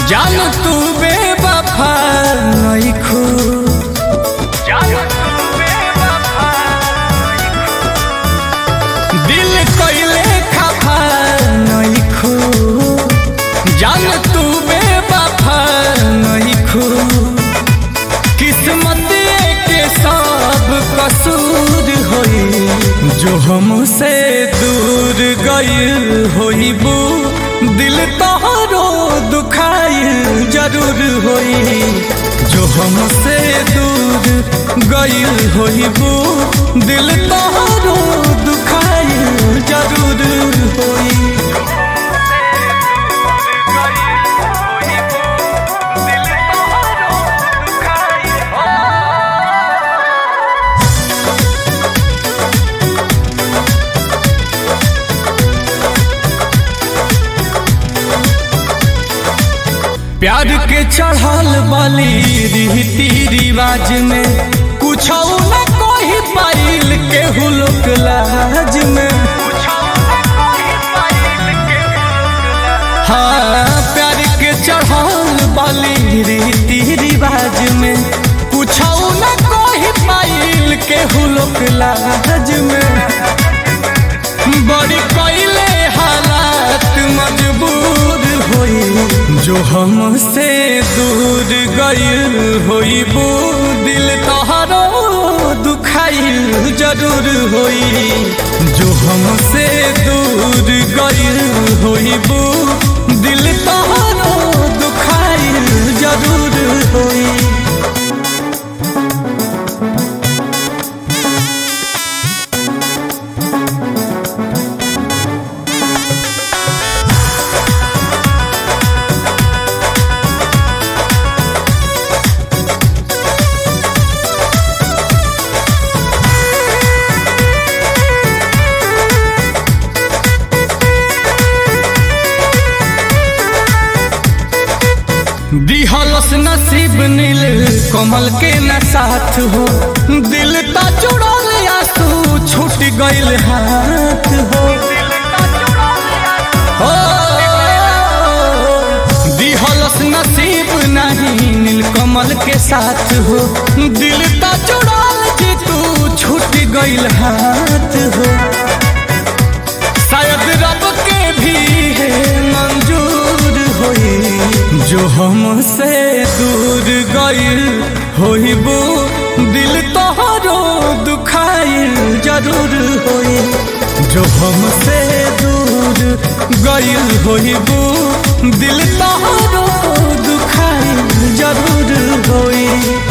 जान तू बेवफा नइखू दिल कइले खफा नइखू जान तू बेवफा नइखू किस्मत के सब कसूर होई जो हमसे दूर गइल होइबू दिल तोहरो दुखाइल जरूर होई जो हमसे दूर गइल होइबू दिल तोहरो दुखाइल जरूर होई प्यार के चढ़ल बाली रीति रिवाज में कुछ न कोई पाइल के हुलक लाज में हाँ प्यार के चढ़ल बाली रीति रिवाज में कुछ न कोई पाइल के हुलक लाज में बड़ी कोइले हालात मजबूर होई जो हमसे दूर गइल होइबू दिल तोहरो दुखाइल जरूर होई जो हमसे दूर गइल होइबू दिल तोहरो दुखाइल जरूर होई दिहलस नसीब नील कमल के न साथ हो दिल ता जुड़ल आंसू छूट गइल हाथ हो हो, दिहलस नसीब नहीं नील कमल के साथ हो दिल ता जुड़ल जे तू छूट गइल हाथ हो शायद रब के भी है मंजूर होई जो हमसे दूर गइल होइबू दिल तोहरो दुखाइल जरूर होई जो हमसे दूर गइल होइबू दिल तोहरो दुखाइल जरूर होई